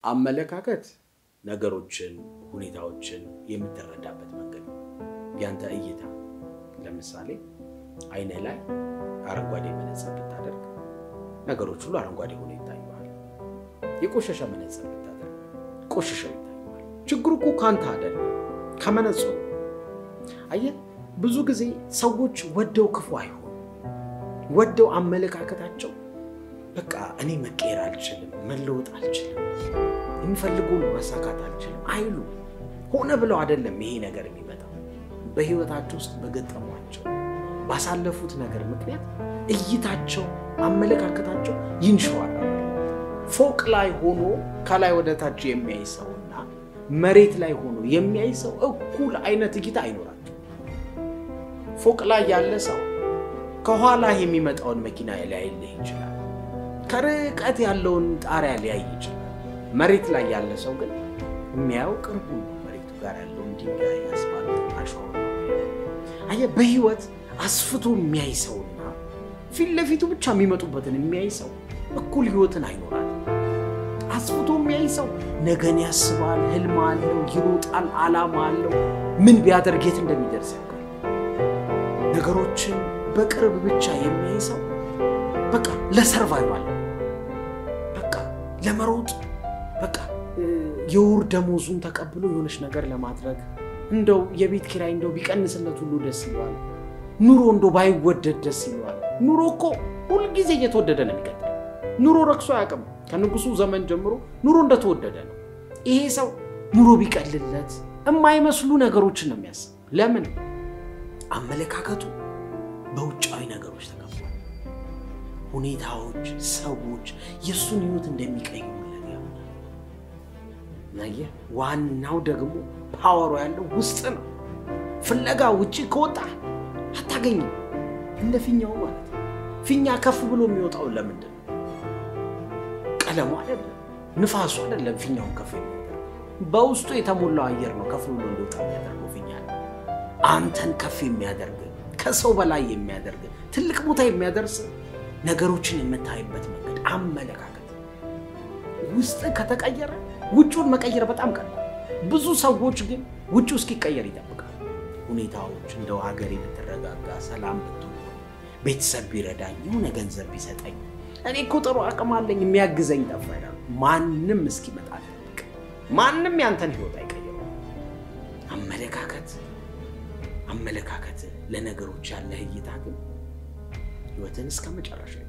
አመለካከት ነገሮችን፣ ሁኔታዎችን የምትረዳበት መንገድ ነው። ያንተ እይታ ለምሳሌ አይንህ ላይ አረንጓዴ መነጽር ብታደርግ ነገሮች ሁሉ አረንጓዴ ሆኖ ይታዩሃል። የቆሸሸ መነጽር ብታደርግ ቆሽሸው ይታዩሃል። ችግሩ እኮ ካንተ አይደለም ከመነጽሩ። አየህ፣ ብዙ ጊዜ ሰዎች ወደው ክፉ አይሆኑ ወደው አመለካከታቸው በቃ እኔ መቀየር አልችልም፣ መለወጥ አልችልም፣ የሚፈልገውን ማሳካት አልችልም አይሉ። ሆነ ብለው አይደለም ይሄ ነገር የሚመጣው በህይወታቸው ውስጥ በገጠሟቸው ባሳለፉት ነገር ምክንያት እይታቸው፣ አመለካከታቸው ይንሸዋል። ፎቅ ላይ ሆኖ ከላይ ወደ ታች የሚያይ ሰውና መሬት ላይ ሆኖ የሚያይ ሰው እኩል አይነት እይታ አይኖራቸው። ፎቅ ላይ ያለ ሰው ከኋላ የሚመጣውን መኪና ሊያይልህ ይችላል። ከርቀት ያለውን ጣሪያ ሊያይ ይችላል። መሬት ላይ ያለ ሰው ግን የሚያየው ቅርቡ መሬቱ ጋር ያለውን ድንጋይ፣ አስፋልት፣ አሸዋ። አየህ፣ በህይወት አስፍቶ የሚያይ ሰውና ፊት ለፊቱ ብቻ የሚመጡበትን የሚያይ ሰው እኩል ህይወትን አይኖራል። አስፍቶ የሚያይ ሰው ነገን ያስባል፣ ህልም አለው፣ ይሮጣል፣ አላማ አለው። ምን ቢያደርግ የት እንደሚደርስ ያውቃል። ነገሮችን በቅርብ ብቻ የሚያይ ሰው በቃ ለሰርቫይቫል በቃ ለመሮጥ በቃ የወር ደሞዙን ተቀብሎ የሆነች ነገር ለማድረግ እንደው የቤት ኪራይ እንደው ቢቀንስለት ሁሉ ደስ ይለዋል። ኑሮ እንደው ባይወደድ ደስ ይለዋል። ኑሮ እኮ ሁልጊዜ እየተወደደ ነው የሚቀጥለው። ኑሮ ረክሶ አያውቅም። ከንጉሱ ዘመን ጀምሮ ኑሮ እንደተወደደ ነው። ይሄ ሰው ኑሮ ቢቀልለት የማይመስሉ ነገሮችን ነው የሚያስብ። ለምን? አመለካከቱ በውጫዊ ነገሮች ተከቧል። ሁኔታዎች፣ ሰዎች የእሱን ህይወት እንደሚቀይሩለት ያምናል። አየህ፣ ዋናው ደግሞ ፓወሩ ያለው ውስጥ ነው። ፍለጋ ውጭ ከወጣ አታገኝም። እንደ ፊኛው ማለት ነው። ፊኛ ከፍ ብሎ የሚወጣው ለምንድን ነው? ቀለሙ አይደለም፣ ንፋሱ አይደለም ፊኛውን ከፍ የሚያደርገው በውስጡ የተሞላው አየር ነው ከፍ ብሎ እንዲወጣ የሚያደርገው ፊኛ ነው። አንተን ከፍ የሚያደርግ ከሰው በላይ የሚያደርግ ትልቅ ቦታ የሚያደርስ ነገሮችን የምታይበት መንገድ አመለካከት ውስጥ ከተቀየረ ውጩን መቀየር በጣም ቀላል። ብዙ ሰዎች ግን ውጭው እስኪቀየር ይጠብቃል። ሁኔታዎች እንደው ሀገሬ ብትረጋጋ፣ ሰላም ብትሆን፣ ቤተሰብ ቢረዳኝ፣ የሆነ ገንዘብ ቢሰጠኝ፣ እኔ እኮ ጥሩ አቅም አለኝ የሚያግዘኝ ጠፋ ይላሉ። ማንም እስኪመጣ ጠብቅ። ማንም ያንተን ህይወት አይቀይረው። አመለካከት አመለካከት ለነገሮች ያለህ እይታ ግን ህይወትን እስከ መጨረሻ